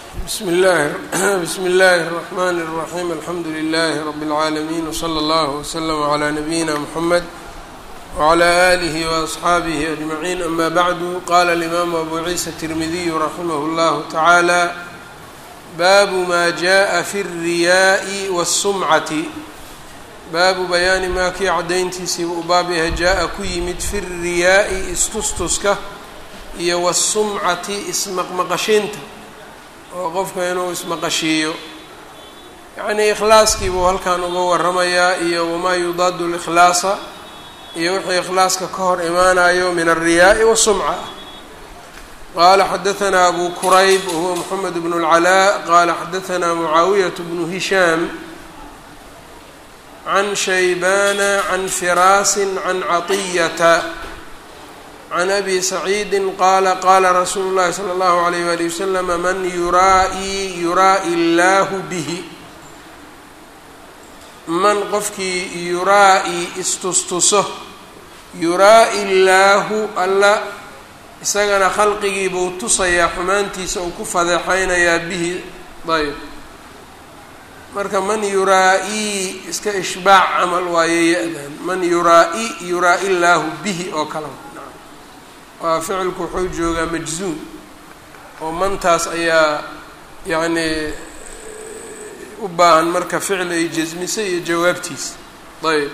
bsmi اllahi bsmi اllahi الرحmn الرaحيم alxamdu لlh رb العaalمين وslى اllه وslm عlى نabيina mحamed وعlى آlih وأصxaabih أجمعين ama bعd qala الإmam أbu ciisa التirmidiy raximh اllah taعalى baabu ma jaءa fi الriyaaءi والsumcati baabu bayaani maa kii cadayntiisiiba u baab yahay jaa-a ku yimid fi الriyaaءi istustuska iyo wالsumcati ismaqmaqashiinta oo qofka inuu ismaqashiiyo yacnii ikhlaaskii buu halkan uga waramayaa iyo wamaa yudaadu اlikhlaasa iyo wixii ikhlaaska ka hor imaanayo min alriyaaءi wasumca qaala xadaثna abu kurayb wahuwa moxamed bn اlcalaa qaala xadaثna mucaawiyaة bnu hishaam can shaybana can firaasi can caطiyata can abi saciidi qaala qaala rasuulu llahi salى اllahu alayh wali waslama man yuraa'i yuraa'i illaahu bihi man qofkii yuraa'i istustuso yuraa'i illaahu alla isagana khalqigii buu tusayaa xumaantiisa uu ku fadeexaynayaa bihi ayb marka man yuraa-ii iska ishbaac camal waaye ya-dan man yuraa-i yuraa-i illaahu bihi oo kale waa ficilku wuxuu joogaa majzuum oo mantaas ayaa yacnii u baahan marka ficil ay jasmisay iyo jawaabtiisa ayb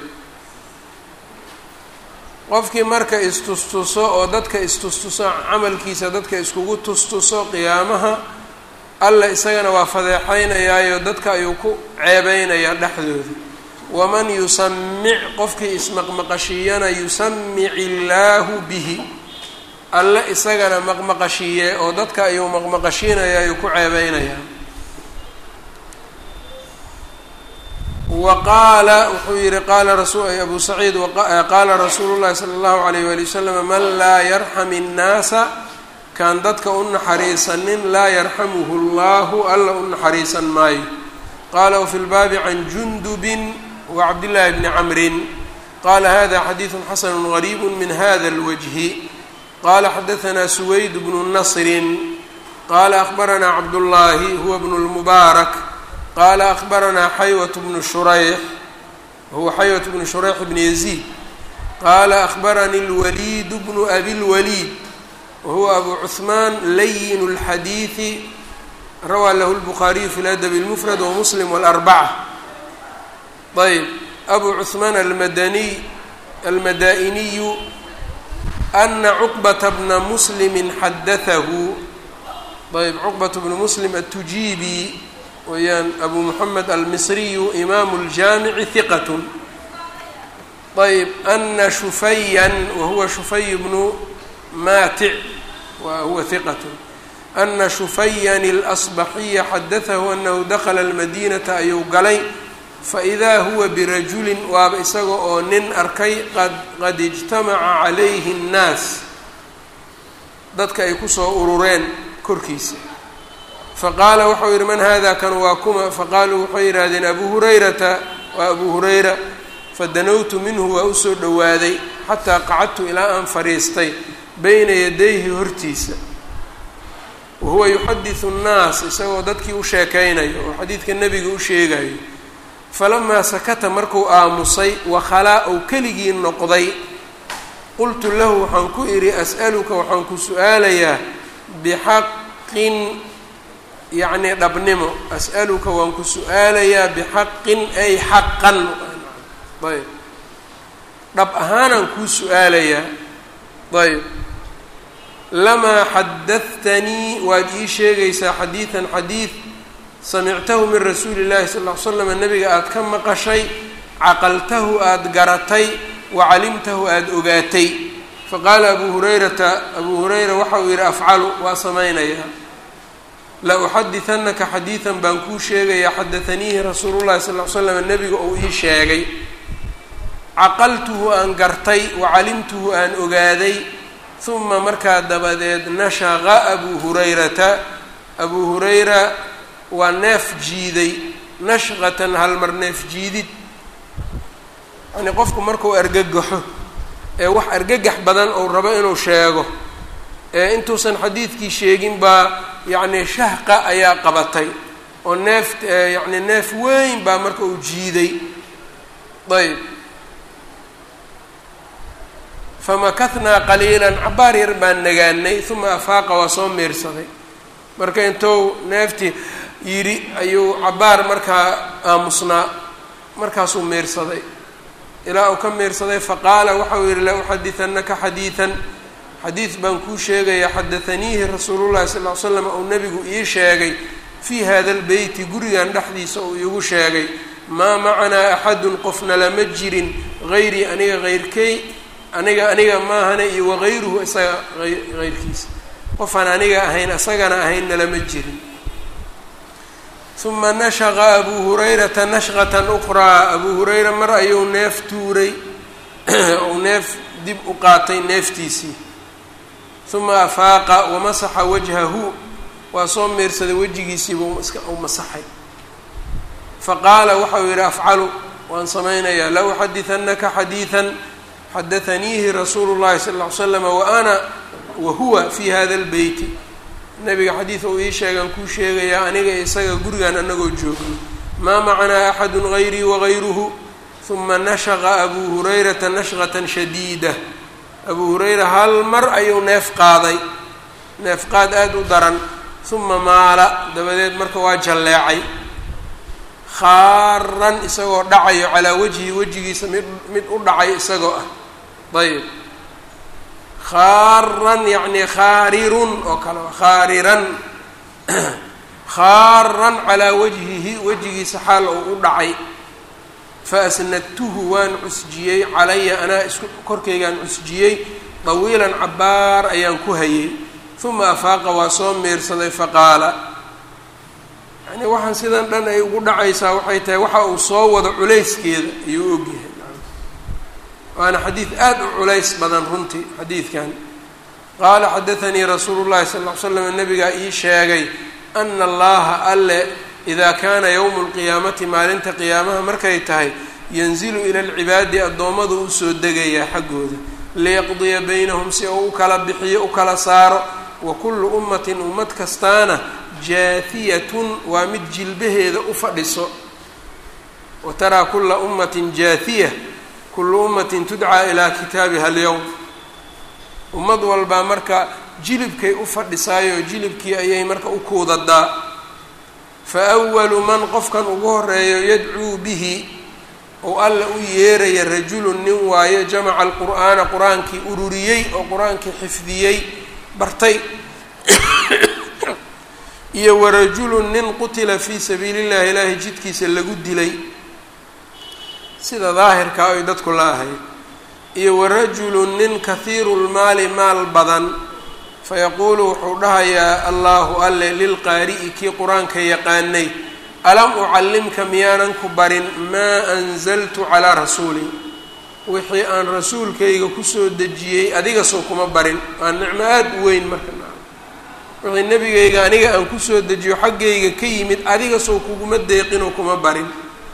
qofkii marka istustuso oo dadka istustuso camalkiisa dadka iskugu tustuso qiyaamaha alla isagana waa fadeexaynayaayo dadka ayuu ku ceebeynayaa dhexdooda waman yusamic qofkii ismaqmaqashiiyana yusamic illaahu bihi alle isagana maqmaqashiiye oo dadka ayuu maqmaqashiinaya ayuu ku ceebeynayaa wa qaala wuxuu yihi qaala rasu abu saciid qaala rasuulu llahi sala allahu alayh wali wasalam man laa yarxam innaasa kaan dadka u naxariisanin laa yarxamuhu llahu alla u naxariisan maayo qaala wafi lbaabi can jundubin wa cabdillaahi bni camrin qaala hada xadiidu xasanu gariibu min hada lwajhi qala xadaثna suwayd bnu nasrin qala akhbaranaa cabdullaahi huwa bnu lmubaarak qala akhbaranaa xaywat bnu shurayx huwa xaywat bnu shurayx bn yaziid qala akhbaranii اlwaliid bnu abi اlwaliid wahuwa abu cuثmaan layin اlxadiiثi rawaa lahu اlbukhaariyu fi ladabi اlmufrad wamuslim wاlarbaca ayb abu cuثmaan almadaniy almadaa'iniyu ana cuqbata bna muslimi xadatahu ayb cuqbat bnu muslim atujiibi weyaan abu moxamed almisriyu imaamu ljaamici hiqat ayb ana shufayan wahuwa shufay bnu maatic wa huwa hiqat ana shufayan اlasbaxiya xadatahu anahu dakla almadinata ayuu galay faidaa huwa birajulin waaba isaga oo nin arkay qad qad ijtamaca calayhi اnnaas dadka ay kusoo urureen korkiisa faqaala waxau yidhi man hada kan waa kuma faqaaluu waxay yidhaahdeen abu hurayrata waa abu hurayra fadanowtu minhu waa usoo dhowaaday xataa qacadtu ilaa aan fadhiistay bayna yadayhi hortiisa wahuwa yuxadisu nnaas isagoo dadkii u sheekaynayo oo xadiidka nebiga u sheegayo falamaa sakata markuu aamusay wakhalaa ou keligii noqday qultu lahu waxaan ku idhi as'aluka waxaan ku su-aalayaa bixaqin yacnii dhabnimo as'aluka waan ku su-aalayaa bixaqin ay xaqan ayb dhab ahaanaan kuu su-aalayaa ayb lamaa xadahtanii waad ii sheegaysaa xadiidan xadiid samictahu min rasuuli llahi sal ll ly slam nabiga aada ka maqashay caqaltahu aada garatay wa calimtahu aada ogaatay faqaala abu hurayrata abuu hurayra waxa uu yidhi afcalu waa samaynayaa la uxadihanaka xadiidan baan kuu sheegayaa xadathaniihi rasuulu llahi sal ly slam nabiga uu ii sheegay caqaltuhu aan gartay wa calimtuhu aan ogaaday uma markaa dabadeed nashaqa abuu hurayrata abuu hurayra waa neef jiiday nashqatan halmar neef jiidid yacnii qofku markuu argagaxo ee wax argagax badan uu rabo inuu sheego intuusan xadiidkii sheegin baa yacni shahqa ayaa qabatay oo neef yacni neef weyn baa marka uu jiiday ayb famakahnaa qaliilan cabaar yar baan nagaanay uma afaaqa waa soo meersaday marka intuu neeftii yidhi ayuu cabaar markaa aamusnaa markaasuu meersaday ilaa uu ka meersaday faqaala waxau yihi la uxadianaka xadiidan xadiid baan kuu sheegayaa xadaaniihi rasuulullahi sal ly slam ou nebigu ii sheegay fii hada lbeyti gurigan dhexdiisa uu iigu sheegay maa macanaa axadun qofna lama jirin hayrii aniga hayrkey aniga aniga maahane iyo wagayruhu isaga hayrkiisa qofaan aniga ahayn isagana ahaynna lama jirin uma nashaqa abuu hurayrata nashqatan uqraa abuu hurayra mar ayuu neef tuuray ou neef dib u qaatay neeftiisii uma afaaqa wamasaxa wajhahu waa soo meersaday wejigiisiibuu iska u masaxay faqaala waxau yidhi afcalu waan samaynayaa la uxadianaka xadiidan xadaaniihi rasuulu llahi sal ll ly slama waana wahuwa fi hada lbeyti nabiga xadiid uu ii sheegaan kuu sheegayaa aniga isaga gurigan anagoo joogno maa macanaa axadu gayrii wagayruhu uma nashaqa abuu hurayrata nashqatan shadiida abuu hurayra hal mar ayuu neef qaaday neef qaad aada u daran uma maala dabadeed marka waa jalleecay khaaran isagoo dhacayo calaa wajhi wejigiisa mid mid u dhacay isagoo ah ayb khaaran yacni khaarirun oo kale khaariran khaaran calaa wajhihi wejigiisa xaal ou u dhacay faasnadtuhu waan cusjiyey calaya anaa isku korkaygaan cusjiyey dawiilan cabaar ayaan ku hayay uma afaaqa waa soo meersaday faqaala yani waxaan sidan dhan ay ugu dhacaysaa waxay tahay waxa uu soo wado culayskeeda ayuu ogyahay waana xadiid aada u culays badan runtii xadiidkan qaala xadaanii rasuulu llahi sal ll ly slam nabigaa ii sheegay ana allaha alle idaa kaana yowmu lqiyaamati maalinta qiyaamaha markay tahay yanzilu ila alcibaadi addoommadu u soo degayaa xaggooda liyaqdiya baynahum si uu u kala bixiyo u kala saaro wa kullu ummatin ummad kastaana jaahiyatun waa mid jilbaheeda u fadhiso wa taraa kulla ummatin jaahiya kullu ummatin tudcaa ilaa kitaabiha alyowm ummad walbaa marka jilibkay u fadhisaayoo jilibkii ayay marka u kuudadaa fa awalu man qofkan ugu horeeyo yadcuu bihi ou alla u yeeraya rajulun nin waayo jamaca alqur'aana qur-aankii ururiyey oo qur-aankii xifdiyey bartay iyo warajulun nin qutila fii sabiili llahi ilaahay jidkiisa lagu dilay sida daahirkaa ay dadku la ahayd iyo warajulun nin kahiiru lmaali maal badan fayaquulu wuxuu dhahayaa allaahu alle lilqaari'i kii qur-aanka yaqaanay alam ucallimka miyaanan ku barin maa anzaltu calaa rasuuli wixii aan rasuulkayga kusoo dejiyey adiga soo kuma barin waa nicmo aada u weyn marka wixii nebigayga aniga aan kusoo dejiyo xaggayga ka yimid adiga soo kuguma deeqinoo kuma barin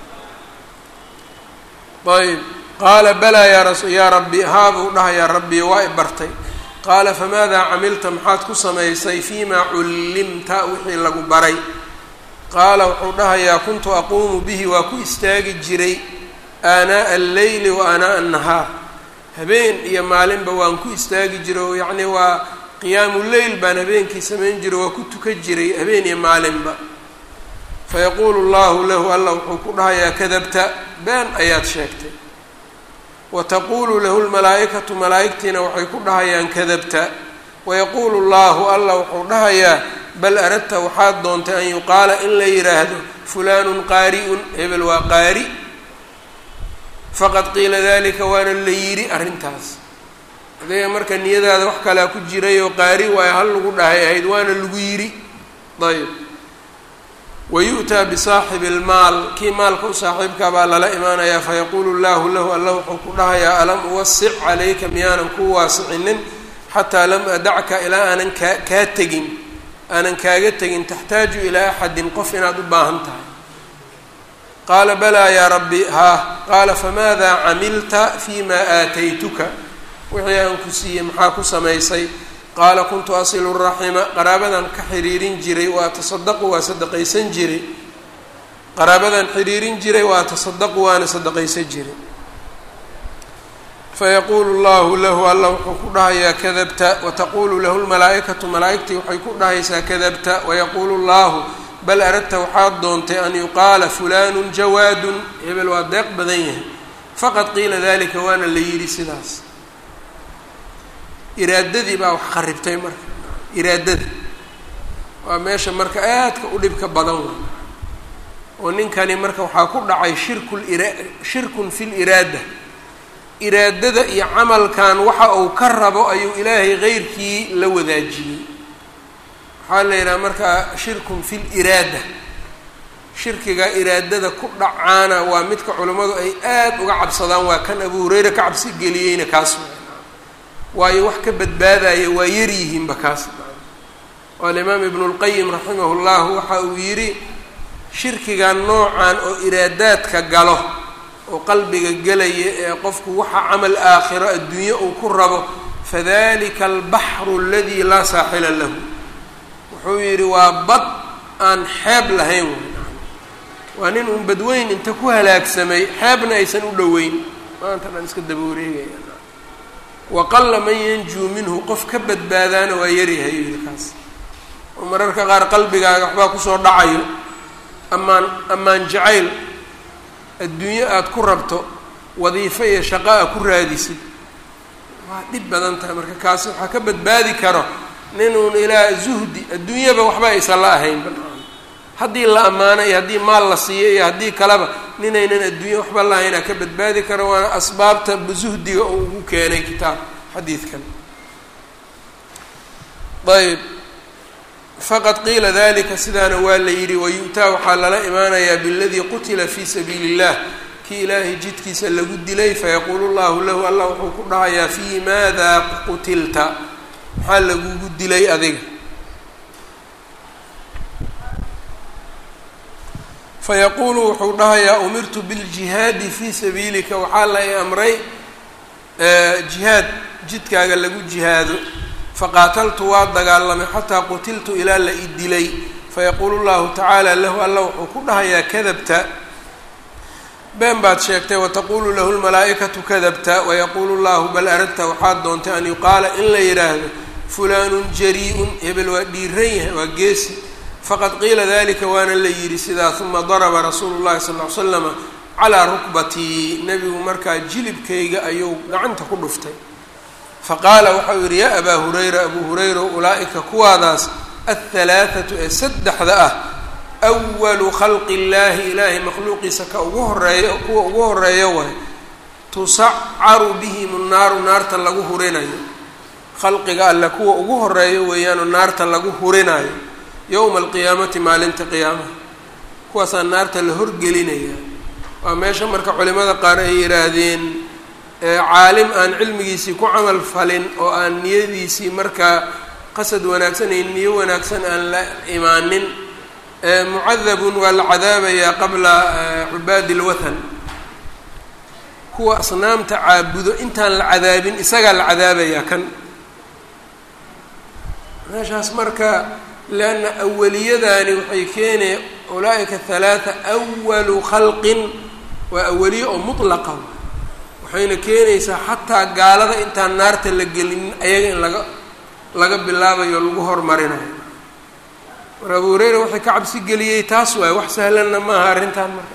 ayb qaala balaa yaa ras yaa rabbi haabuu dhahayaa rabbi waa i bartay qaala famaadaa camilta maxaad ku samaysay fiimaa cullimta wixii lagu baray qaala wuxuu dhahayaa kuntu aquumu bihi waa ku istaagi jiray aanaa'a alleyli wa aanaa'a annahaar habeen iyo maalinba waan ku istaagi jiray oo yacnii waa qiyaamu leyl baan habeenkii samayn jiray waa ku tukan jiray habeen iyo maalinba fayaquulu llahu lahu alla wuxuu ku dhahayaa kadabta been ayaad sheegtay wa taquulu lahu lmalaa'ikatu malaa'igtiina waxay ku dhahayaan kadabta wayaquulu llahu alla wuxuu dhahayaa bal aradta waxaad doontay an yuqaala in la yidhaahdo fulaanun qaari'un hebel waa qaari faqad qiila dalika waana la yidhi arrintaas adiga marka niyadaada wax kalea ku jiray oo qaari waayo hal lagu dhahay ahayd waana lagu yidhi ayb wayu'taa bisaaxibi almaal kii maalka u saaxiibkaa baa lala imaanayaa fayaquulu llahu lahu alla wuxuu ku dhahayaa alam uwasic calayka miyaanan kuu waasicinin xataa lam adacka ilaa aanan kaa kaa tegin aanan kaaga tegin taxtaaju ilaa axadin qof inaad u baahan tahay qaala balaa yaa rabbi haa qaala famaadaa camilta fii maa aataytuka wixii aan ku siiyey maxaa ku samaysay qaala kuntu asilu raxima qaraabadan ka xiriirin jiray waa tasadaqu waa sadaqaysan jiray qaraabadan xiriirin jiray waa tasadaqu waana sadaqaysan jiray fayaquulu llahu lahu alla wuxuu ku dhahayaa kadabta wataqulu lahu lmalaa'ikatu malaa'igtii waxay ku dhahaysaa kadabta wayaquulu llahu bal aradta waxaad doontay an yuqaala fulanu jawaadun hebel waa deeq badan yahay faqad qiila dalika waana la yidhi sidaas iraadadii baa wax qaribtay marka iraadada waa meesha marka aadka u dhibka badan wey oo ninkani marka waxaa ku dhacay shirkul ira shirkun fi liraada iraadada iyo camalkan waxa uu ka rabo ayuu ilaahay keyrkii la wadaajiyey waxaa la yidhaha markaa shirkun fi liraada shirkiga iraadada ku dhacaana waa midka culimmadu ay aada uga cabsadaan waa kan abu hureyre ka cabsi geliyeyna kaas waayo wax ka badbaadaya waa yaryihiinba kaas oo alimaam ibnu lqayim raximah llahu waxa uu yidhi shirkiga noocan oo iraadaadka galo oo qalbiga gelaya ee qofku waxa camal aakhiro adduunye uu ku rabo fadalika albaxru aladii laa saaxila lahu wuxuu yidhi waa bad aan xeeb lahayn waa nin uun badweyn inta ku halaagsamay xeebna aysan u dhoweyn maanta dhan iska daba wareegaya waqalla man yanjuu minhu qof ka badbaadaana waa yaryahay yuu yihi kaas oo mararka qaar qalbigaaga waxbaa kusoo dhacayo ammaan ammaan jacayl adduunyo aada ku rabto wadiifo iyo shaqo a ku raadisid waa dhib badan tahay marka kaasi waxaa ka badbaadi karo ninuun ilaa zuhdi adduunyaba waxba aysan la ahayn haddii la ammaano iyo haddii maal la siiyo iyo haddii kaleba ninaynan adduunye waxba lahaynaa ka badbaadi karo waana asbaabta zuhdiga oo ugu keenay kitaab xadiidkan ayb faqad qiila dalika sidaana waa la yidhi wayu-taa waxaa lala imaanayaa biladii qutila fii sabiili illah kii ilaahay jidkiisa lagu dilay fayaquulu llahu lahu allah wuxuu ku dhahayaa fii maada qutilta maxaa lagugu dilay adiga fayaquulu wuxuu dhahayaa umirtu biljihaadi fii sabiilika waxaa la i amray jihaad jidkaaga lagu jihaado faqaataltu waa dagaalamay xataa qutiltu ilaa la i dilay fayaquulu llahu tacaala lahu alla wuxuu ku dhahayaa kadabta been baad sheegtay wataqulu lahu lmalaa'ikatu kadabta wayaquulu llahu bal aradta waxaad doontay an yuqaala in la yidhaahdo fulaanun jari-un hebel waa dhiiran yahay waa geesi faqad qiila dalika waana la yidhi sidaa uma daraba rasuulu llahi sal ly slama calaa rukbatii nebigu markaa jilibkayga ayuu gacanta ku dhuftay faqaala waxau yidhi yaa abaa hurayra abuu hurayra ulaa'ika kuwaadaas alhalaathatu ee saddexda ah awalu khalqi illaahi ilaahay makhluuqiisa ka ugu horeeyo kuwa ugu horeeyo way tusacaru bihim nnaaru naarta lagu hurinayo khalqiga alle kuwa ugu horeeyo weeyaanoo naarta lagu hurinayo yowma alqiyaamati maalinta qiyaamaha kuwaasaa naarta la horgelinaya waa meesha marka culimada qaar ay yidhaahdeen caalim aan cilmigiisii ku camal falin oo aan niyadiisii markaa qasad wanaagsan iyo niyo wanaagsan aan la imaanin mucadabun waa la cadaabayaa qabla cubaadi lwathan kuwa asnaamta caabudo intaan la cadaabin isagaa la cadaabayaa kan meeshaas marka leanna awaliyadaani waxay keenaya ulaa-ika halaatha awalu khalqin waa awaliye oo mutlaqa waxayna keenaysaa xataa gaalada intaan naarta la gelinin ayaga in laga laga bilaabayo o lagu hormarinayo mar abu hureyra waxay ka cabsi geliyey taas waaye wax sahlanna maaha arrintan marka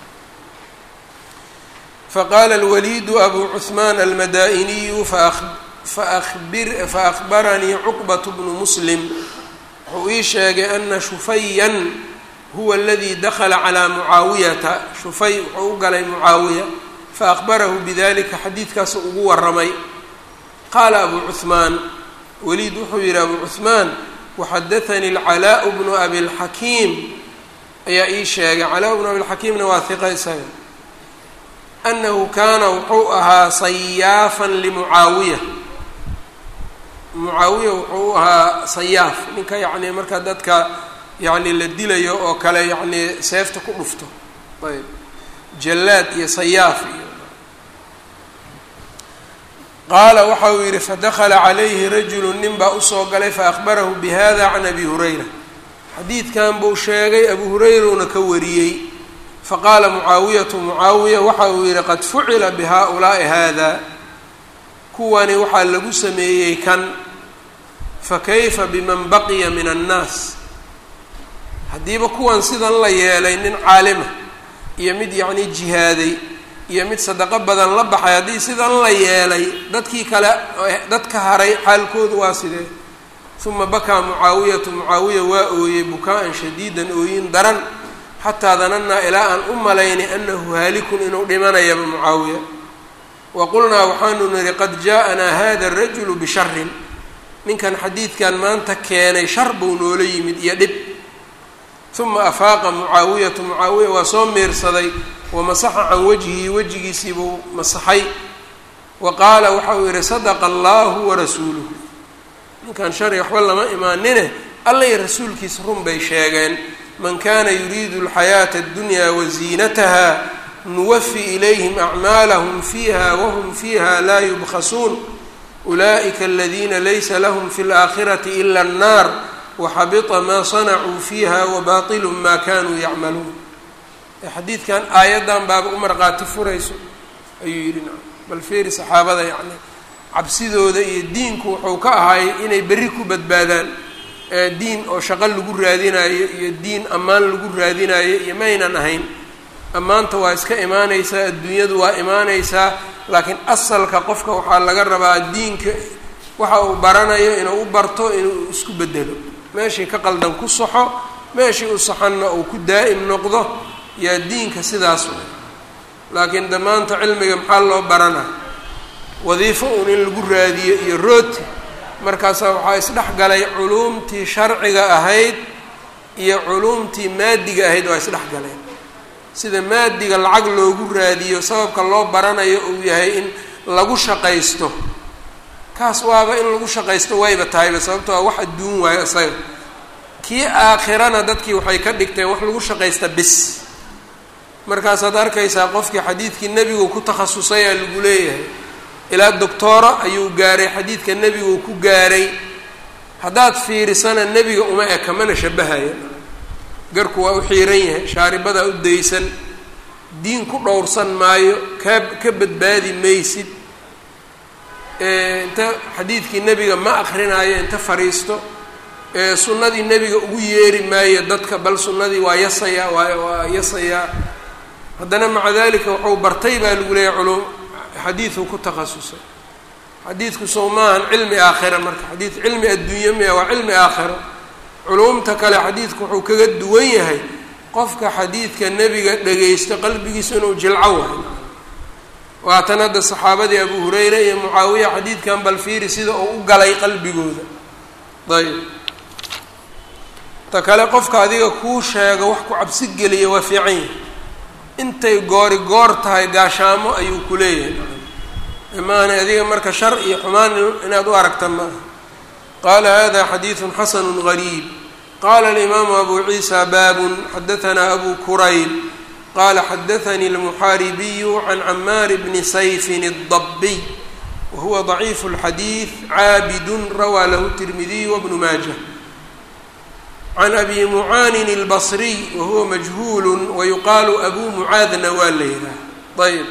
faqaala alwaliidu abu cuثmaan almadaa'iniyu faabir faأkhbaranii cuqbat bnu muslim wuxuu ii sheegay ana shufayan huwa aladii dakla calىa mucaawiyata shufay wuxuu u galay mucaawiya faأkhbarahu bidalika xadiidkaasu ugu waramay qaala abu cuثmaan waliid wuxuu yihi abu cuثmaan waxadaanii alcalaaء bnu abi اlxakiim ayaa ii sheegay calaa bnu abi lxakiimna waa hiqa isaga anahu kaana wuxuu ahaa sayaafan limucaawiya mucaawiya wuxuu ahaa sayaaf ninka yacni marka dadka yacni la dilayo oo kale yacni seefta ku dhufto ayb jallaad iyo sayaaf iyo qaala waxa uu yidhi fadakala calayhi rajulu nin baa usoo galay faahbarahu bihada can abi hurayra xadiidkan buu sheegay abu hurayruna ka wariyey faqaala mucaawiyatu mucaawiya waxa uu yidhi qad fucila bihaa-ulaa'i haada kuwani waxaa lagu sameeyey kan fakayfa biman baqiya min annaas haddiiba kuwan sidan la yeelay nin caalima iyo mid yacnii jihaaday iyo mid sadaqo badan la baxay haddii sidan la yeelay dadkii kale dadka haray xaalkoodu waa sidee uma bakaa mucaawiyatu mucaawiya waa ooyey bukaa-an shadiidan ooyin daran xataa danannaa ilaa aan u malaynay annahu haalikun inuu dhimanayaba mucaawiya wa qulnaa waxaanu nidhi qad jaa-anaa hada arajulu bisharin ninkan xadiidkan maanta keenay shar buu noola yimid iyo dhib uma afaaqa mucaawiyatu mucaawiya waa soo miirsaday wamasaxa can wajhihi wejigiisiibuu masaxay wa qaala waxa uu yihi sadaqa allahu warasuuluhu ninkan shari waxba lama imaanine alla iyo rasuulkiisa run bay sheegeen man kana yuriidu alxayaata addunyaa waziinataha nuwafi ilayhim acmaalahum fiiha wahum fiiha laa yubkhasuun ulaa'ika aladiina laysa lahum fi اlaakhirati ila annaar waxabita maa sanacuu fiiha wabaطilu ma kanuu yacmaluun xadiidkan aayaddan baaba u marqaati furayso ayuu yidhi bal feeri saxaabada yacni cabsidooda iyo diinku wuxuu ka ahaayay inay berri ku badbaadaan diin oo shaqo lagu raadinayo iyo diin ammaan lagu raadinayo iyo maynan ahayn ammaanta waa iska imaanaysaa adduunyadu waa imaanaysaa laakiin asalka qofka waxaa laga rabaa diinka waxa uu baranayo inuu u barto inuu isku bedelo meeshii ka qaldan ku saxo meeshii u saxanna uu ku daa'im noqdo yaa diinka sidaas way laakiin de maanta cilmiga maxaa loo baranaa wadiifo uun in lagu raadiyo iyo rooti markaasaa waxaa isdhex galay culuumtii sharciga ahayd iyo culuumtii maadiga ahayd waa isdhex galeen sida maadiga lacag loogu raadiyo sababka loo baranayo uu yahay in lagu shaqaysto kaas waaba in lagu shaqaysto wayba tahayba sababto waa wax adduun waayo isaga kii aakhirana dadkii waxay ka dhigteen wax lagu shaqaysta bis markaasaad arkaysaa qofkii xadiidkii nebigu ku takhasusay aa lagu leeyahay ilaa doctooro ayuu gaaray xadiidka nebigu ku gaaray haddaad fiirisana nebiga uma eka mana shabahaya garku waa u xiiran yahay shaaribadaa u daysan diin ku dhowrsan maayo kaa ka badbaadi maysid inta xadiidkii nebiga ma akrinaayo inta fariisto sunnadii nebiga ugu yeeri maayo dadka bal sunnadii waa yasayaa waa waa yasayaa haddana maca dalika wuxuu bartay baa lagu leeyahy culum xadiiduu ku takhasusay xadiidku sow maahan cilmi aakhira marka xadiid cilmi adduunye miya waa cilmi aakhiro culumta kale xadiidku wuxuu kaga duwan yahay qofka xadiidka nebiga dhagaysto qalbigiisa inuu jilco wahay waatan hadda saxaabadii abu hurayra iyo mucaawiya xadiidkan bal fiiri sida uu u galay qalbigooda ayb ta kale qofka adiga kuu sheego wax ku cabsi geliya waa fiican yahay intay goori goor tahay gaashaamo ayuu ku leeyahay maana adiga marka shar iyo xumaan inaad u aragta maaha qaala hada xadiidu xasanu gariib qala alimaamu abu ciisa baabun xadahanaa abu kurayb qala xadaanii almuxaaribiyu can camaar bni sayfin الdabiy wahuwa ضaciifu اlxadiid caabidun rawaa lahu tirmidiy wbnu maaja can abi mucaanin اlbصriy wahuwa majhuul wayuqaalu abu mucaadna waa la yihaah ayb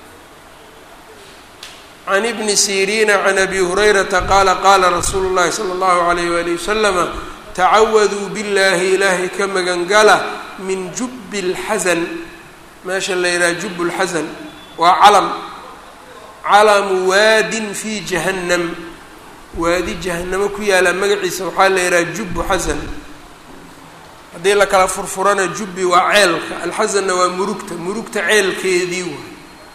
can ibni siriina can abi hurayrata qaala qaala rasuulu llahi salى اllahu alayh wali waslama tacawaduu biاllahi ilaahay ka magangala min jubbi اlxasan meesha la yidhaha jub اlxasan waa calam calamu waadin fi jahannam waadi jahanamo ku yaala magaciisa waxaa la yidhaha jubbu xasan haddii la kala furfurana jubbi waa ceelka alxasanna waa murugta murugta ceelkeedii waay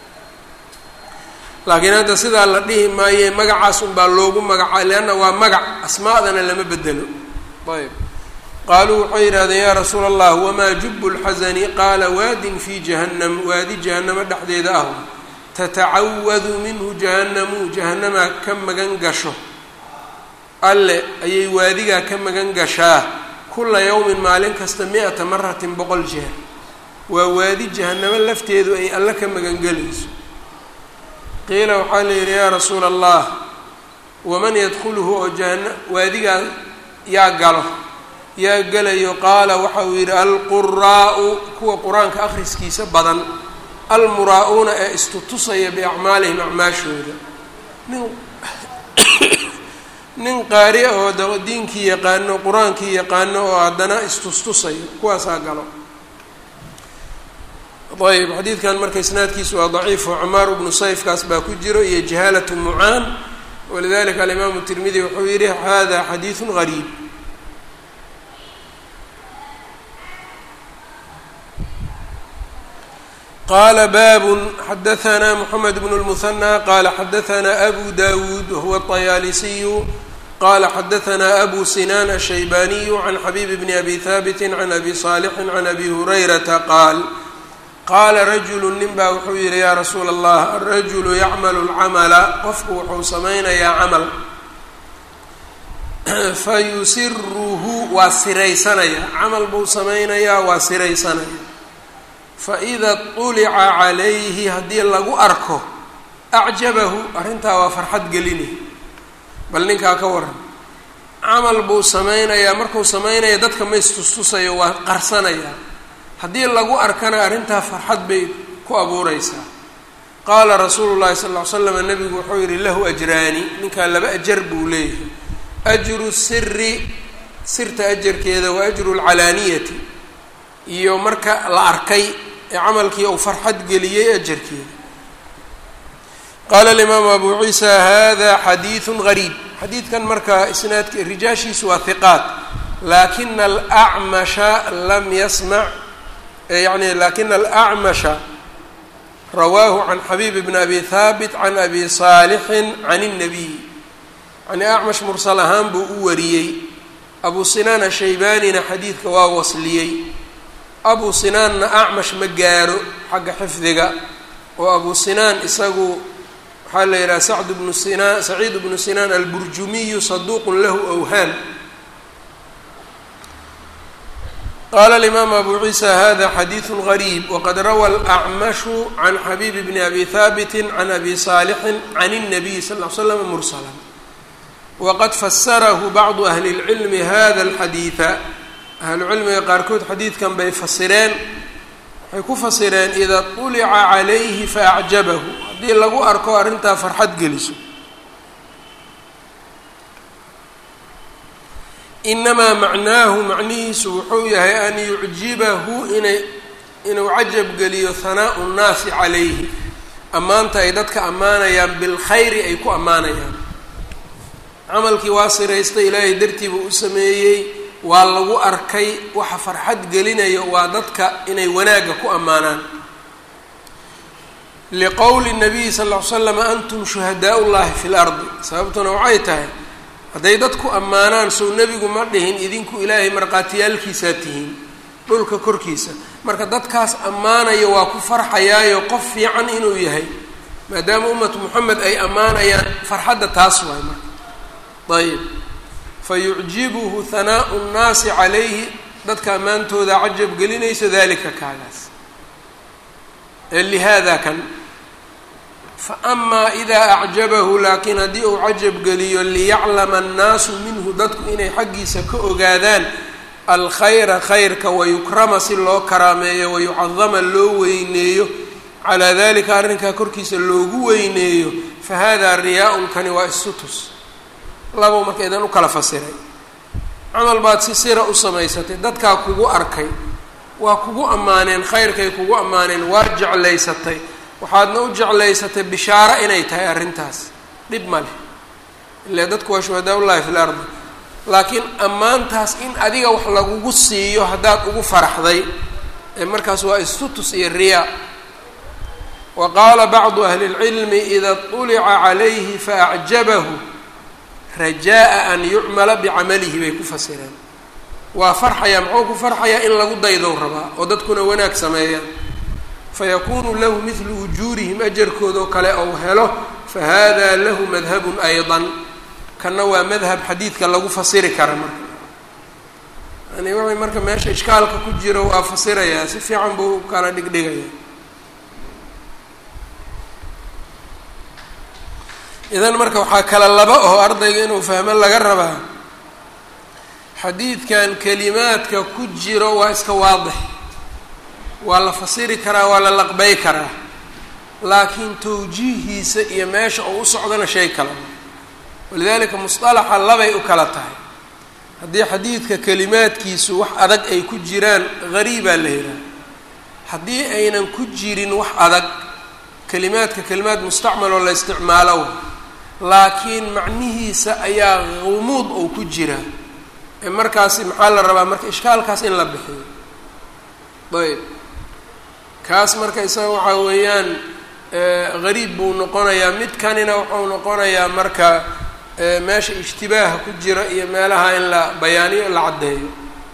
laakiin hadda sidaa la dhihi maaye magacaas unbaa loogu magaca leanna waa magac asmaadana lama bedelo ayb qaaluu waxay yidhahdeen yaa rasuula allah wamaa jubu lxasani qaala waadin fi jahannam waadi jahanamo dhexdeeda ah tatacawadu minhu jahannamu jahannamaa ka magan gasho alle ayay waadigaa ka magan gashaa kula yawmin maalin kasta mi-ata maratin boqol jeer waa waadi jahanamo lafteedu ay alle ka magangelayso qiila waxaa la yidhi yaa rasuula allah waman yadkhuluhu oo jahana waadigaa yaa galo yaa gelayo qaala waxa uu yidhi alquraa'u kuwa qur-aanka akhriskiisa badan almuraa-uuna ee istutusaya biacmaalihim acmaashooda nin nin qaari oo da diinkii yaqaano qur-aankii yaqaano oo haddana istustusayo kuwaasaa galo ayb xadiidkan marka isnaadkiisu waa daciif oo camaar bnu sayfkaas baa ku jiro iyo jahaalatu mucaan walidalika alimaamu tirmidi wuxuu yihi hada xadiidu gariib qala babu xadaثna mxamed bn اlmuhanى qala xadaثna abu dawuud wahuwa الطayaalisiyu qala xadaثna abu sinan الshaybaniyu can xabib bni abi haabiti can abi صaalixi can abi hurayrata qaal qaala rajulu nin baa wuxuu yihi yaa rasuula allah arajulu yacmalu lcamala qofku wuxuu samaynayaa camal fayusiruhu waa siraysanaya camal buu samaynayaa waa siraysanaya faida طulica calayhi haddii lagu arko acjabahu arrintaa waa farxad gelinay bal ninkaa ka waran camal buu samaynayaa markuu samaynaya dadka ma istustusayo waa qarsanaya haddii lagu arkana arrintaa farxad bay ku abuureysaa qaala rasuulu llahi sal ll ly slam nabigu wuxuu yihi lahu ajraani ninkaa laba ajar buu leeyahay ajru siri sirta ajarkeeda wa ajru lcalaaniyati iyo marka la arkay ee camalkii uu farxad geliyey ajarkeeda qaala alimaamu abu ciisa hada xadiidu gariib xadiidkan marka isnaadka rijaashiisu waa hiqaat laakina alacmasha lam yasmac yani lakina alacmasha rawaahu can xabiib bn abi haabit can abi saalixin can الnabiy yani acmash mursal ahaan buu u wariyey abu sinaan ashaybaanina xadiidka waa wasliyey abu sinaanna acmash ma gaaro xagga xifdiga oo abu sinaan isagu waxaa la yidhaha sacd bnu sinaan saciid bnu sinaan alburjumiyu saduuqun lahu awhaan qala alimaamu abu ciisa hada xadiidu gariib waqad rawa alacmashu can xabiib bni abi haabiti can abi saalixin can الnabiy sal ll ly slam mursala waqad fasarahu bacdu ahli اlcilmi hada alxadiida ahlucilmiga qaarkood xadiidkan bay fasireen waxay ku fasireen ida طulica calayhi faacjabahu haddii lagu arko arrintaa farxad geliso inamaa macnaahu macnihiisu wuxuu yahay an yucjibahu inay inuu cajab geliyo hanaau nnaasi calayhi ammaanta ay dadka ammaanayaan bilkhayri ay ku ammaanayaan camalkii waa siraystay ilaahay dartiibuu u sameeyey waa lagu arkay waxa farxad gelinayo waa dadka inay wanaagga ku ammaanaan liqowli nabiyi sal ll ly slam antum shuhadaau llahi fi lardi sababtuna waxay tahay hadday dadku ammaanaan sow nebigu ma dhihin idinku ilaahay markhaatiyaalkiisaa tihiin dhulka korkiisa marka dadkaas ammaanaya waa ku farxayaayo qof fiican inuu yahay maadaama ummatu moxamed ay ammaanayaan farxadda taas waay marka ayib fa yucjibuhu hanaau nnaasi calayhi dadka ammaantooda cajab gelinayso dalika kaagaas ee lihaada kan fa amaa idaa acjabahu laakiin haddii uu cajab geliyo liyaclama annaasu minhu dadku inay xaggiisa ka ogaadaan alkhayra khayrka wayukrama si loo karaameeyo wayucadama loo weyneeyo calaa dalika arrinkaa korkiisa loogu weyneeyo fa hada riyaa-un kani waa istutus labo marka idan u kala fasiray camal baad si sira u samaysatay dadkaa kugu arkay waa kugu ammaaneen khayrkay kugu ammaaneen waa jeclaysatay waxaadna u jeclaysatay bishaaro inay tahay arrintaas dhib ma leh ile dadku waa shuhadaa ullahi fi lardi laakiin ammaantaas in adiga wax lagugu siiyo haddaad ugu faraxday ee markaas waa istutus iyo riyaa wa qaala bacdu ahli اlcilmi ida طulica calayhi faacjabahu rajaaءa an yucmala bicamalihi bay ku fasireen waa farxayaa muxuu ku farxayaa in lagu daydow rabaa oo dadkuna wanaag sameeyaan fayakunu lahu midlu ujuurihim ajarkoodoo kale ou helo fahada lahu madhabun ayضa kana waa madhab xadiidka lagu fasiri kara marka yani wuxuu marka meesha ishkaalka ku jiro waa fasirayaa si fiican buu kala dhigdhigaya idan marka waxaa kala laba oo ardayga inuu fahmo laga rabaa xadiidkan kelimaadka ku jiro waa iska waadix waa la fasiri karaa waa la laqbay karaa laakiin tawjiihiisa iyo meesha uu u socdona shay kala walidaalika musطalaxa labay u kala tahay haddii xadiidka kelimaadkiisu wax adag ay ku jiraan gariibaa la yidhaha haddii aynan ku jirin wax adag kelimaadka kelimaad mustacmal oo la isticmaalo laakiin macnihiisa ayaa gumuud oo ku jira ee markaasi maxaa la rabaa marka ishkaalkaas in la bixiyo ayb kaas marka isaga waxaa weeyaan gariib buu noqonayaa midkanina wuxuu noqonayaa marka meesha ijtibaaha ku jira iyo meelaha in la bayaaniyo la caddeeyo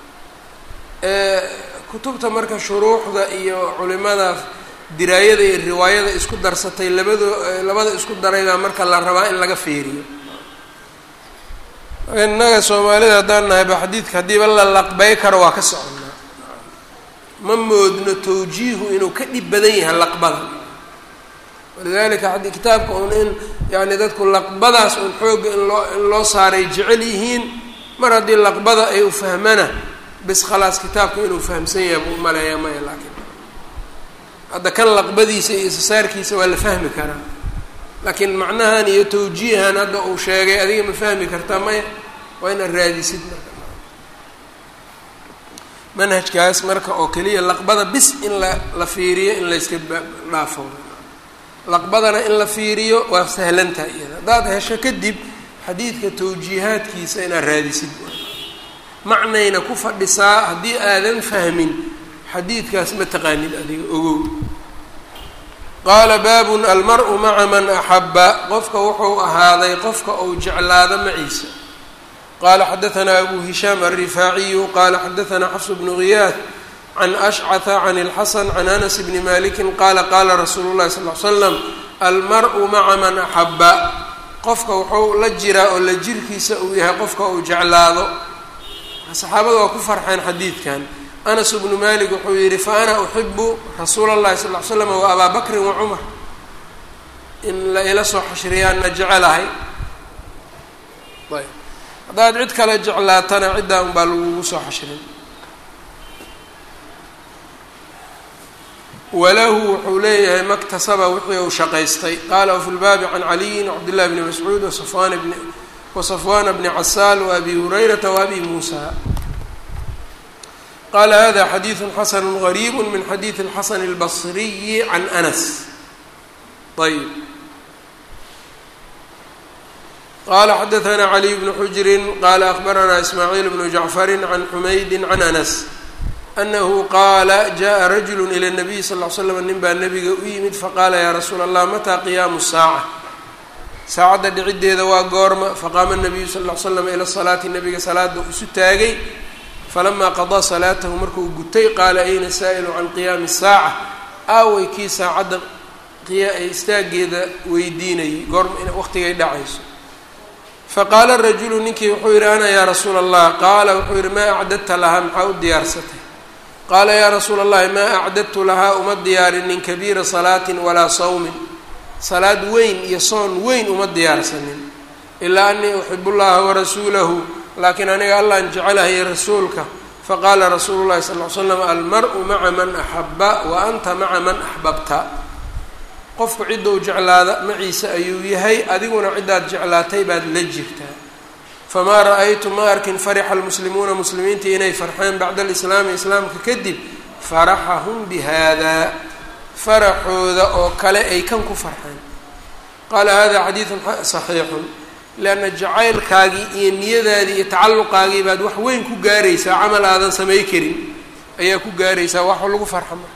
kutubta marka shuruuxda iyo culimada diraayada iyo riwaayada isku darsatay labado labada isku daraybaa marka la rabaa in laga fiiriyo innaga soomaalida haddaan nahayba xadiidka haddiiba la laqbay karo waa ka soconaa ma moodno tawjiihu inuu ka dhib badan yahay laqbada walidalika ad kitaabka un in yani dadku laqbadaas un xoogga in loo in loo saaray jecel yihiin mar haddii laqbada ay u fahmana bis khalaas kitaabka inuu fahamsan yahay buu umaleeyaa maya laakiin hadda kan laqbadiisa iyo isasaarkiisa waa la fahmi karaa laakiin macnahan iyo tawjiihan hadda uu sheegay adiga ma fahmi kartaa maya waa inaad raadisid marka manhajkaas marka oo keliya laqbada bis in la la fiiriyo in layska dhaafo laqbadana in la fiiriyo waa sahlantaha iyada haddaad hesho kadib xadiidka tawjiihaadkiisa inaad raadisid macnayna ku fadhisaa haddii aadan fahmin xadiidkaas ma taqaanid adiga ogow qaala baabun almar-u maca man axabba qofka wuxuu ahaaday qofka uu jeclaado maciisa qaala xadaanaa abu hishaam alrifaaciyu qaala xadaanaa xafs bnu ghiyaad can ashcata can اlxasan can anas bni maliki qaala qaala rasuulu llahi sal l slam almar-u maca man axabba qofka wuxuu la jiraa oo la jirkiisa uu yahay qofka uu jeclaado saxaabada waa ku farxeen xadiidkan anas bnu malik wuxuu yihi fa ana uxibu rasuula اllahi sal l slam wa abaa bakrin wa cumar in la ila soo xashriyaanna jecelahay ayb haddaad cid kale jeclaatana ciddaa un baa lagugu soo xashrin walahu wuxuu leeyahay maktasaba wixii uu shaqaystay qaala wafi lbaabi can caliyin wcabdillahi bni mascuud wasafwan bni wasafwana bni casaal waabi hurayrata waabi muusa qaala hada xadiidu xasanu gariibu min xadiidi اlxasan اlbasriyi can anas ayb qala xadaanaa caliy bnu xujrin qala akbaranaa ismaaciil bnu jacfari can xumaydi can anas anahu qaala jaءa rajulu ilى الnabiy sal ly slam nin baa nabiga u yimid faqaala yaa rasuula allah mataa qiyaamu saaca saacadda dhiciddeeda waa goorma faqaama nabiyu sal ly slam ila salaati nabiga salaada isu taagay falamaa qadaa salaatahu markuu gutay qaala ayna saa'ilu can qiyaami saaca aaway kii saacadda istaageeda weydiinayay goorma waqtigay dhacayso faqaala rajulu ninkii wuxuu yidhi ana yaa rasuula allah qaala wuxuu yidhi maa acdadta lahaa maxaa u diyaarsatay qaala yaa rasuula allahi maa acdadtu lahaa uma diyaarinin kabiira salaatin walaa sawmin salaad weyn iyo soon weyn uma diyaarsanin ilaa anii uxibu llaha warasuulahu laakiin aniga allaan jecelahay rasuulka faqaala rasuulu llahi sal ly slam almar-u maca man axabba wa anta maca man axbabta qofku cidda u jeclaada maciise ayuu yahay adiguna ciddaad jeclaatay baad la jirtaa famaa ra-aytu ma arkin farixa almuslimuuna muslimiinta inay farxeen bacda alislaami islaamka kadib faraxahum bihaada faraxooda oo kale ay kan ku farxeen qaala hada xadiidun saxiixun lianna jacaylkaagii iyo niyadaadii iyo tacalluqaagii baad wax weyn ku gaaraysaa camal aadan samay karin ayaa ku gaaraysaa wax lagu farxa marka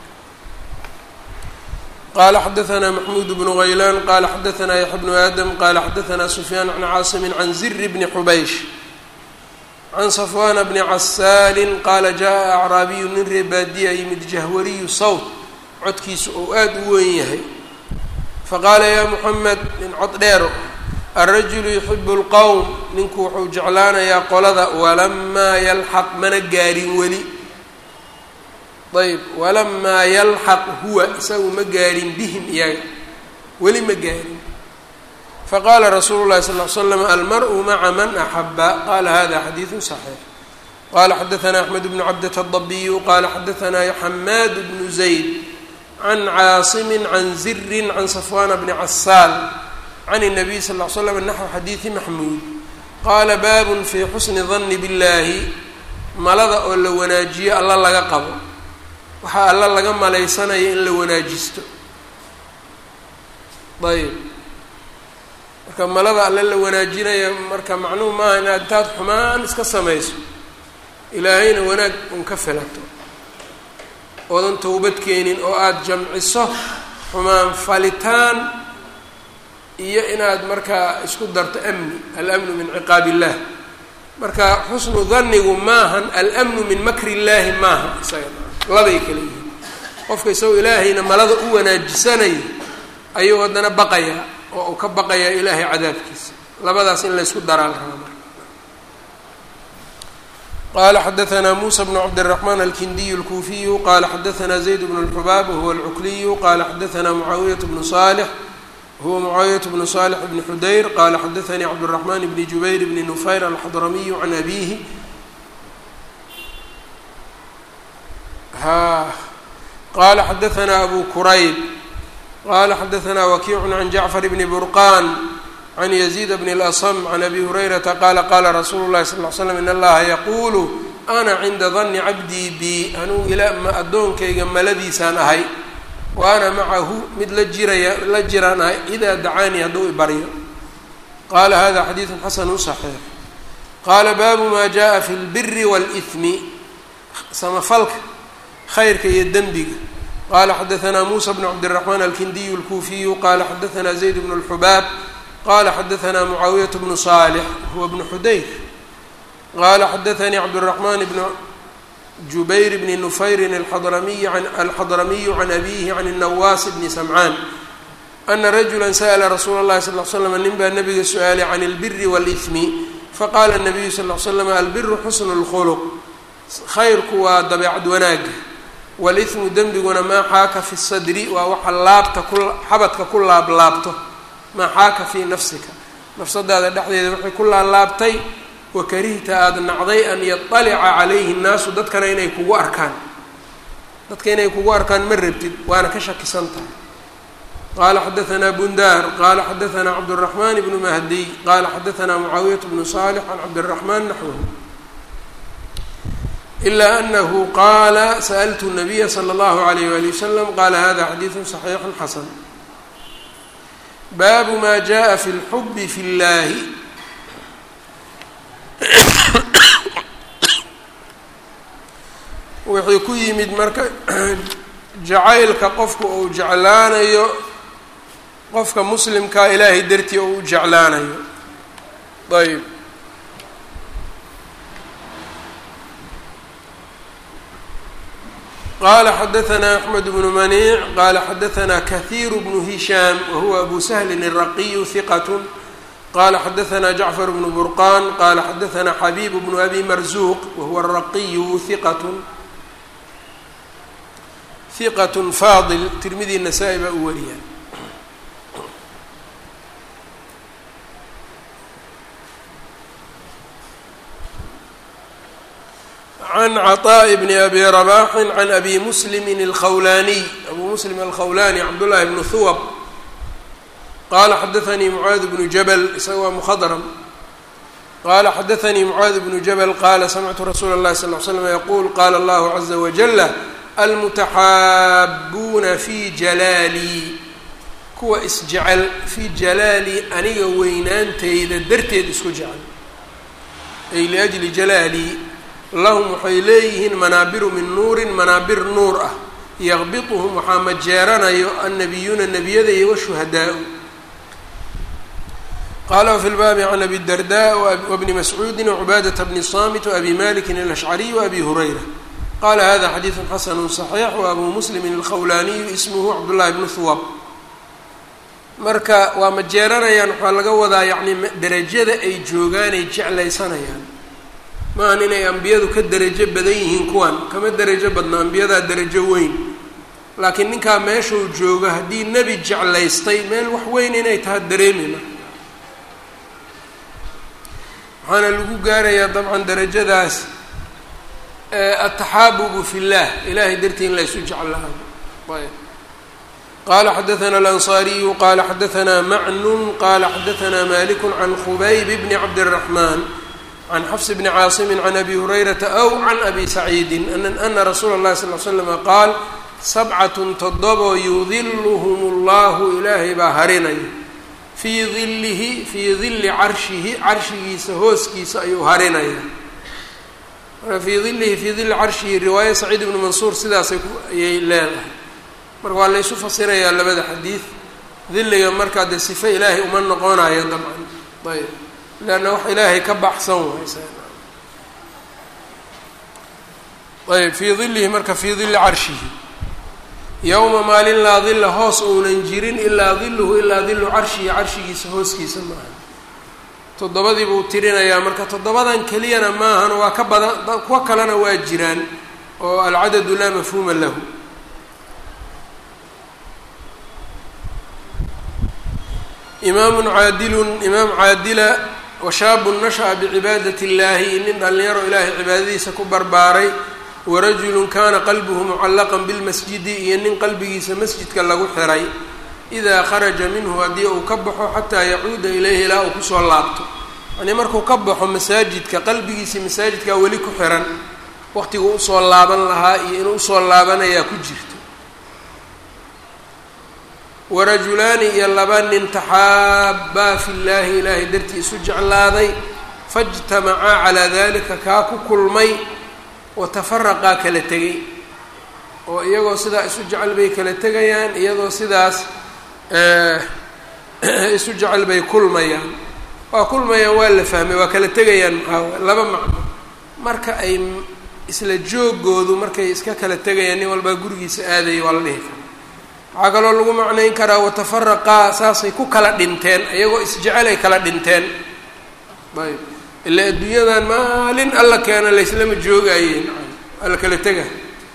qala xadaanaa maxmuud bnu haylaan qala xadaanaa yaxya bnu aadam qala xadaanaa sufyaan can caasimin can ziri bni xubaysh can safwana bni casaalin qaala jaءa acraabiyu nin ree baadiya yimid jahwariyu sawt codkiisu ou aada u weyn yahay faqaala yaa muxamed nin cod dheero alrajulu yuxibu اlqowm ninku wuxuu jeclaanayaa qolada walamaa yalxaq mana gaarin weli ayb walamaa yalxaq huwa isagu ma gaarin bihim iyaga weli ma gaarin faqala rasuulu llahi sal l slam almar'u maca man axaba qala hada xadiidu صaxiix qala xadaثna axmed bnu cabdة الضabiyu qala xadaثna xamaad bnu zayd can caasimi can ziri can safwana bni casaal can الnabiy sal ll slam naxو xadiidi maxmuud qaala baabun fii xusni danni biاllaahi malada oo la wanaajiyo alla laga qabo waxaa alla laga malaysanaya in la wanaajisto ayb marka malada alle la wanaajinaya marka macnuhu maaha inaad intaad xumaan iska samayso ilaahayna wanaag un ka filato oodan towbad keenin oo aada jamciso xumaan falitaan iyo inaad markaa isku darto amni alamnu min ciqaab illah marka xusnu dannigu maahan alamnu min makri illaahi maaha isaga labay kala yihiin qofka isagoo ilaahayna malada u wanaajisanaya ayuu haddana baqayaa oo uu ka baqayaa ilaahay cadaabkiisa labadaas in laysku daraa la rabaa marka qala xadaثna muسى بن cabdالرحمن الkindiy الkuufiyu qala xadaثna زayd بن الxubaab whuwa الcukliyu qala xadaثna mucaawiyaة بن صالح huwa mucaawiyaة بن صالح بن xudayr qala xadaثnii cabdالرحمن بn jubayr بn نufayr alxadramiyu can abihi qala xadaثna abu kurayb qala xadaثna wakiic can jacfar bn burqan can yaziid bn اlasm can abi hurayrata qaala qaala rasuulu llahi sal l slam in allaha yaquulu ana cinda danni cabdii bi anuu ila ma addoonkayga maladiisaan ahay wa ana macahu mid la jiraya la jiraan ahay idaa dacaanii hadduu ibaryo qaala hada xadiidu xasanu صaxiix qaala baabu ma jaءa fi اlbiri wاlإثmi samafalka khayrka iyo dembiga qala xadaثna musa bn cabdالرaحman alkindiyu اlkuufiyu qala xadaثna zayd bn اlxubaab qala xadaثna mucaawiyaة bnu صالح huwa bnu xudayr qala xadaثanii cabdالرaحman bn jubayr bni nufayrin alxadramiy alxadramiyu can abihi can الnawaas bni samcaan ana rajula sa'la rasuula اllahi sal ly slam nin baa nabiga su-aalay can اlbiri wاlإثmi faqala الnabiyu sal ly slam albiru xusn اlkhulq khayrku waa dabeecad wanaaga wاlإثmu dembiguna maa xaaka fi الsadri waa waxa laabta ku xabadka ku laablaabto maa xaaka fii nafsika nafsadaada dhexdeeda waxay ku laalaabtay wakarihta aada nacday an yaطalica calayhi الnaasu dadkana inay kugu arkaan dadka inay kugu arkaan ma rabtid waana ka shakisan tahay qala xadaثna bundar qala xadaثna cabdالرaحman bnu mahdiy qala xadaثna mucaawiyaة bnu صالح can cabdالرaحman naxwh إla أnahu qaala sأltu الnabiya slى اllahu عalayh wali waslm qala hada xadiiثu صaxiix xasan baabu ma jaءa fi اlxubi fi اllahi wixii ku yimid marka jacaylka qofku uu jeclaanayo qofka muslimkaa ilaahay dartii oo u jeclaanayo ayb qala xadaثna أحmed بن maniic qala xadaثna kaثيir بن هisham wahuwa abu shlin الraqiyu ثiqat qala xadaثna jacfar بن burqan qala xadaثna xabib بن abi marzuq wahuwa الraqiyu ثiqat ثiqat faadil tirmidi nasaa-i baa u wariya can cطاء bn abi رbaxi can abi muslimi الkhawlaniy abu muslim alkhawlani cabdالlahi bn huwb qala xadaثanii mucaad bnu jabl isaga waa mkhadrm qala xadaثanii mucaad bnu jabl qala samictu rasuula الlahi sal ه slm yqul qala اllahu عaزa wajل almutaxaabuuna fi jalaalii kuwa isjecel fii jalaalii aniga weynaanteyda darteed isku jecel ay liأjli jalaalii lahum waxay leeyihiin manaabiru min nuurin manaabir nuur ah yaqbituhum waxaa majeeranayo annabiyuuna nebiyadaiyo washuhadaa-u qala wfi lbaabi can abi darda wabni mascuudi wacubaadata bni samit waabi malikin alashcariy waabi hurayra qala hada xadiidu xasanu صaxiix waabu muslimin alkhawlaaniyu ismuhu cabdullahi bnu huwab marka waa majeeranayaan waxaa laga wadaa yacni derajada ay joogaanay jeclaysanayaan maahan inay ambiyadu ka derajo badan yihiin kuwan kama derajo badno ambiyadaa derajo weyn laakiin ninkaa meeshuu joogo haddii nebi jeclaystay meel wax weyn inay taha dareemima waxaana lagu gaarayaa dabcan darajadaas ataxaabubu fi llah ilahay dartii in laysu jeclaado ayb qala xadaثna alanصariyu qala xadaثna macnun qala xadaثna malik can khubayb bni cabdالرaحman can xfs bni caasimi can abi hurayrata aw can abi saciidi ana rasuula اlahi sal l slama qaal sabcat todobo yudiluhm اllahu ilaahay baa harinaya fii dilihi fii dili carshihi carshigiisa hooskiisa ayuu harinaya fii dilihi fii dili carshihi riwaaya saciid ibni mansuur sidaasay ayay leedahay marka waa laysu fasirayaa labada xadiid diliga markaa dee sife ilaahay uma noqonayo dabcan ayb leanna wax ilaahay ka baxsan waay ayb fii dilihi marka fii dili carshihi yowma maalin laa dila hoos ounan jirin ilaa diluhu ilaa dilu carshihi carshigiisa hooskiisa maaha toddobadii buu tirinayaa marka toddobadan keliyana maahan waa ka badan kuwa kalena waa jiraan oo alcadadu laa mafhuuma lahu imaamun caadilun imaam caadila washaabun nasha'a bicibaadati اllahi nin dhallinyaro ilaahay cibaadadiisa ku barbaaray warajulun kana qalbuhu mucallaqan bilmasjidi iyo nin qalbigiisa masjidka lagu xiray idaa kharaja minhu haddii uu ka baxo xataa yacuuda ilayhi ilaa uu kusoo laabto yanii markuu ka baxo masaajidka qalbigiisii masaajidkaa weli ku xiran waqtigu usoo laaban lahaa iyo inuu usoo laabanayaa ku jirto warajulaani iyo laba nin taxaabbaa fi llaahi ilaahay dartii isu jeclaaday faijtamacaa calaa dalika kaa ku kulmay watafaraqaa kala tegay oo iyagoo sidaa isu jecel bay kala tegayaan iyadoo sidaas isu jecel bay kulmayaan waa kulmayaan waa la fahmay waa kala tegayaan maxaa laba macno marka ay isla joogoodu markay iska kala tegayaan nin walbaa gurigiisa aadaya waa la dhihi kara waxaa kaloo lagu macnayn karaa watafaraqaa saasay ku kala dhinteen iyagoo isjecel ay kala dhinteen ayb ila adduunyadan maalin alla keena layslama joogayeen waa la kala tega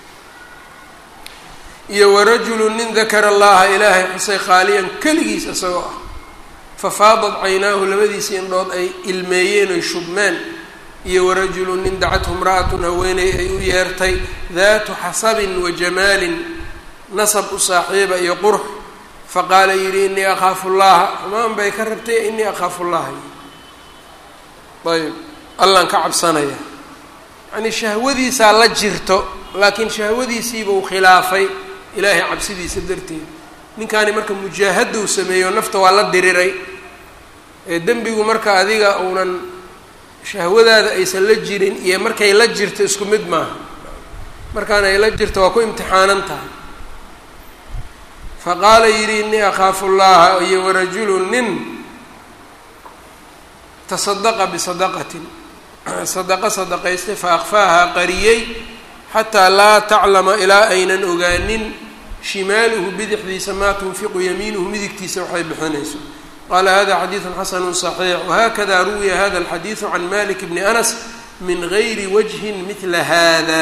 iyo warajulu nin dakara allaha ilaahay xusay khaaliyan keligiis isagoo ah fafaadad caynaahu labadiisii indhood ay ilmeeyeen oy shubmeen iyo warajulu nin dacathu imra'atun haweeney ay u yeertay daatu xasabin wa jamaalin nasab u saaxiiba iyo qurux faqaala yidhi inii akhaafu llaha xumaan bay ka rabtay inii akhaafu llaha ayb allaan ka cabsanaya yacnii shahwadiisaa la jirto laakiin shahwadiisiiba uu khilaafay ilaahay cabsidiisa darteed ninkaani marka mujaahadou sameeyo nafta waa la diriray ee dembigu marka adiga uunan shahwadaada aysan la jirin iyo markay la jirto isku mid maaha markaan ay la jirto waa ku imtixaanan tahay fa qaala yidhi innii akhaafu llaha iyo warajulu nin tasadaqa bisadaqatin sadaqa sadaqaystay fa akfaahaa qariyey xataa laa taclama ilaa aynan ogaanin shimaaluhu bidixdiisa maa tunfiqu yamiinuhu midigtiisa waxay bixinayso qaala hada xadiidu xasanu صaxiix wahakada ruwiya hada alxadiidu can malik bni anas min gayri wajhin midla hada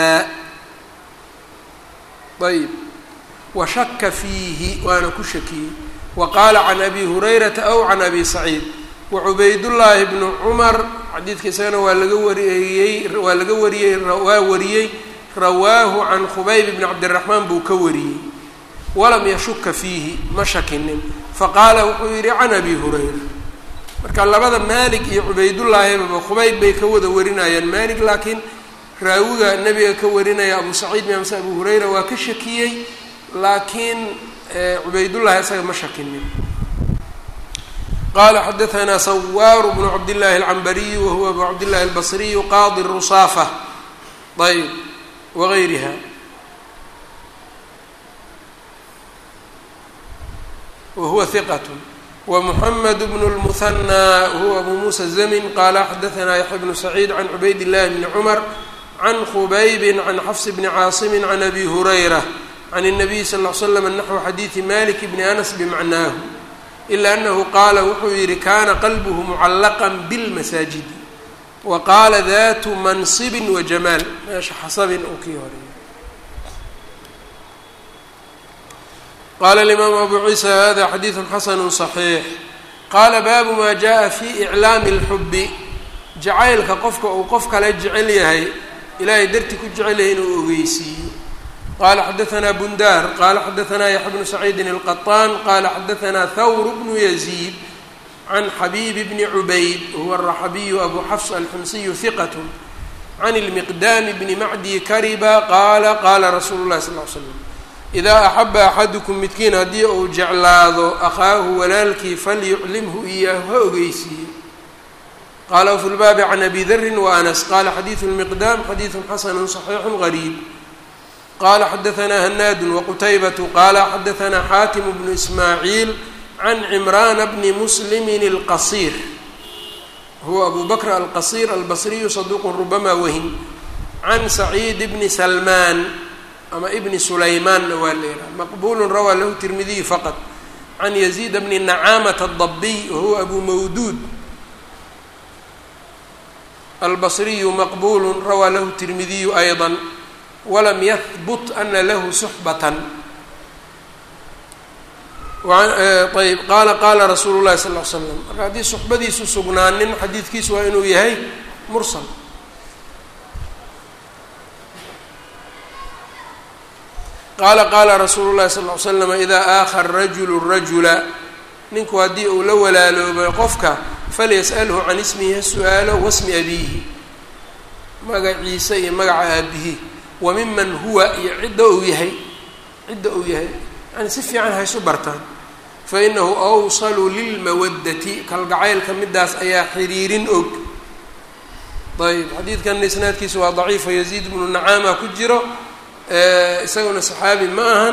ayb washaka fiihi waana ku shakiyey wa qaala can abi hurayrata aw can abi saciid wacubaydullaahi bnu cumar xadiidka isagana waa laga wariyey waa laga wariyey waa wariyey rawaahu can khubayb bni cabdiraxmaan buu ka wariyey walam yashuka fiihi ma shakinin faqaala wuxuu yidhi can abi hurayra marka labada maalik iyo cubaydullaahibaba khubayb bay ka wada warinayaan maalik laakiin raawiga nebiga ka warinaya abu saciid miamse abu hurayra waa ka shakiyey laakiin cubaydullahi isaga ma shakinin qala xadaثna sawar bnu cabdالlahi الcambariyu wahuwa abu cabdالlahi الbصriyu qaadi الrusaafa ayb wغayriha wahuwa hiqat wmحamed bn الmuhanى huwa abu musa الزmin qala xadaثna yaxya bnu saciid can cubayd الlahi bni cmar can khubaybi can xfs bni caasimi can abi hurayra can الnabiy sal اه l slam naxو xadiiثi malik bni anas bmacnaahu ila anahu qaala wuxuu yihi kana qalbuhu mucallaqa bilmasaajidi wa qaala datu mansibin wa jamaal meesha xasabin uu kii horeeyay qaala alimaamu abu ciisa hada xadiidu xasanu صaxiix qaala baabu ma jaءa fi iclaami اlxubi jacaylka qofka uu qof kale jecel yahay ilaahay darti ku jecel yahay inuu ogeysiiyo qala xadaثna bundar qala xadaثna yaxya bnu saciidin الqaطan qala xadaثna thawr bnu yaزيid can xabib bni cubayd huwa الraxabiyu abu xafs alximsiyu hiqat can اlmiqdami bni macdi kariba qaala qaala rasuulu اlahi sal ly slam idaa axaba axadukum midkiin haddii uu jeclaado akhaahu walaalkii falyuclimhu iyaahu ha ogeysiiyo qala wfi lbaabi can abi dri waanas qala xadiidu lmiqdaam xadiidu xasanu صaxiixu gariib qala xadaثna hanaadu waqutaybatu qala xadaثna xaakim bnu ismaaciil can cimrana bni muslimi اlqasir huwa abu bakr alqasir albasriyu saduq rubama wahin can saciid bni salmaan ama ibni sulaymaanna waa leedaha maqbulu rawaa lahu tirmidiyu faqad can yaziid bni nacaamata adabiy wahuwa abu mawduud albasriyu maqbulu rawaa lahu tirmidiyu ayضa walam yahbut ana lahu suxbatan ayb qaala qaala rasuulu llahi sal l slam marka haddii suxbadiisu sugnaanin xadiidkiisu waa inuu yahay mursal qaala qaala rasuulu llahi sal ly slam idaa aakha rajulu rajula ninku haddii uu la walaaloobay qofka falyas'alhu can ismihi ha su-aalo wasmi abiihi magaciisa iyo magaca aabihi wa miman huwa iyo cidda uu yahay cidda uu yahay yani si fiican haysu bartaan fa inahu awsalu lilmawaddati kalgacaylka midaas ayaa xiriirin og ayb xadiidkan isnaadkiisa waa daciifo yaziid bnu nacaama ku jiro isaguna saxaabi ma ahan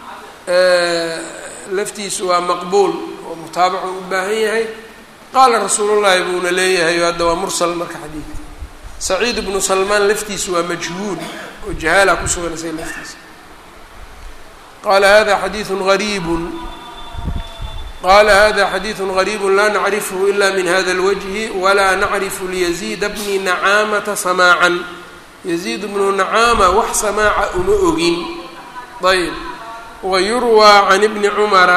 laftiisu waa maqbuul oo mutaabacu u baahan yahay qaala rasuulullahi buuna leeyahay hadda waa mursal marka xadiidka saciid bnu salmaan laftiisu waa majhuul oo jahaala ku sugan isaga laftiisa qala hada xadiiثu غariibu qala hada xadiiثu غariibu la nacrifhu ila min hada اlwجhi wala nacrifu lyaziida bni nacaamata samaacan yaziid bnu nacaama wax samaaca uma ogin ayb wayurwaa can ibni cumara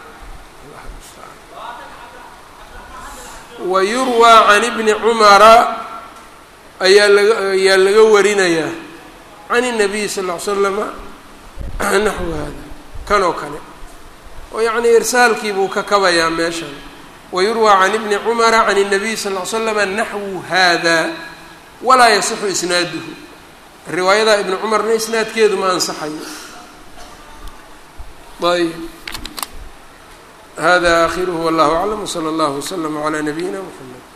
wayurwaa can ibni cumara ayaa laga ayaa laga warinayaa can الnabiy sal ll ly slama naxwu hada kan oo kale oo yacnii irsaalkii buu ka kabayaa meeshan wayurwaa can ibni cumara can الnabiy sal ll ly slama naxwu hada walaa yasixu isnaaduhu riwaayada ibni cumarna isnaadkeedu ma ansaxayo ayb hada akhiruhu wallahu aclam wslى اllah wslm عlى nabiyina mxamed